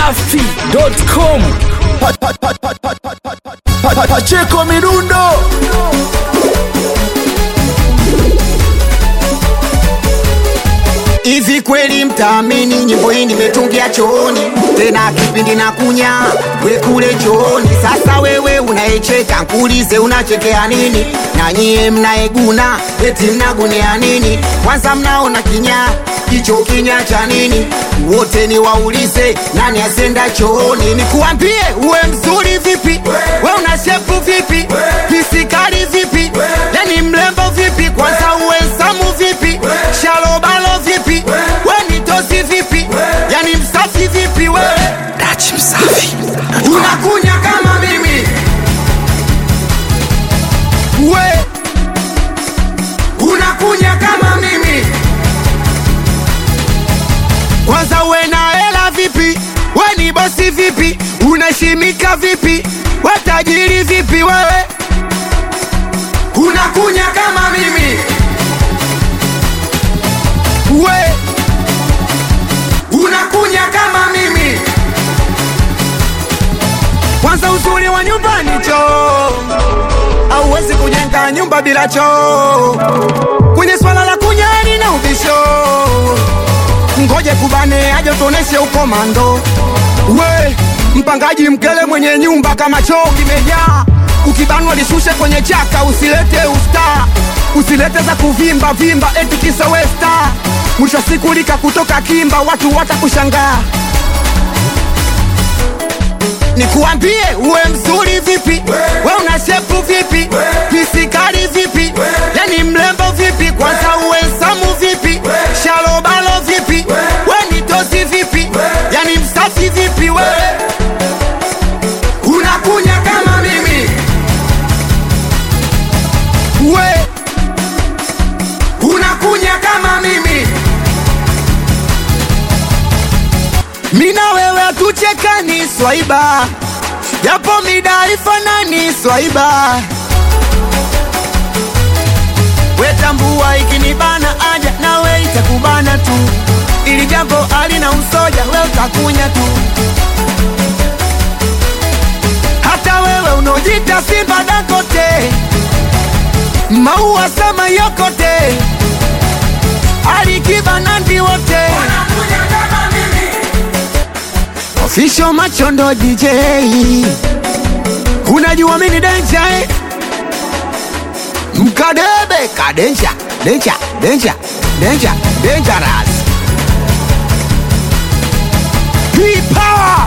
dachimsafi.com Pa- pa- pa- pa- pa- pa- pa- pa- pa- Pacheko Mirundo Hivi kweli mtaamini nyimbo hii nimetungia chooni, tena kipindi na kunya we kule chooni. Sasa wewe unayecheka nkuulize, unachekea nini? Na nyie mnaeguna eti mnagunia nini? Kwanza mnaona kinya kicho kinya cha nini? Wote ni waulize nani asenda chooni? Nikuambie uwe mzuri vipi, we una shepu vipi, pisikali vipi, yani mlembo vipi, kwanza uwe samu vipi, shalobalo vipi, we ni tosi vipi, yani msafi vipi, we dachimsafi unakunya kama mimi, we unakunya kama mimi, kwanza uwe na hela vipi, we ni bosi vipi, unaheshimika vipi, we tajiri vipi, wewe unakunya kama mimi we unakunya kama mimi kwanza uzuri wa nyumbani choo auwezi kujenga nyumba bila choo kwenye swala la kunyani na ubisho ngoje kubane aje tuoneshe ukomando we mpangaji mkele mwenye nyumba kama choo kimejaa ukibanwa lishushe kwenye chaka usilete usta usilete za kuvimba vimba eti kisa westa mwisho wa siku lika kutoka kimba watu watakushangaa nikuambie uwe mzuri vipi we una shepu vipi pisikali vipi yani mlembo vipi kwanza uwe samu vipi shalobalo vipi we ni tosi vipi yani msafi vipi we unakunya kama mimi we unakunya kama mimi mina wewe hatuchekani swaiba japo mida ifanani swaiba wetambua ikinibana aja nawe itakubana tu ili jambo alina usoja we utakunya tu hata wewe unaojita simba dakote maua sama yokote alikiba nandi wote Official Machondo DJ Unajua mini denja eh? Mkadebe kadenja denja denja denja dangerous Hii power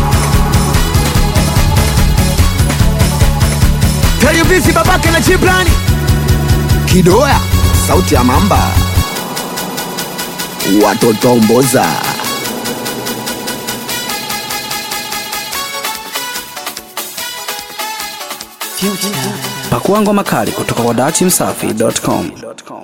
Tell you busy babake na chiplani Kidoya sauti ya mamba Watoto mboza pakua ngoma kali kutoka kwa dachimsafi.com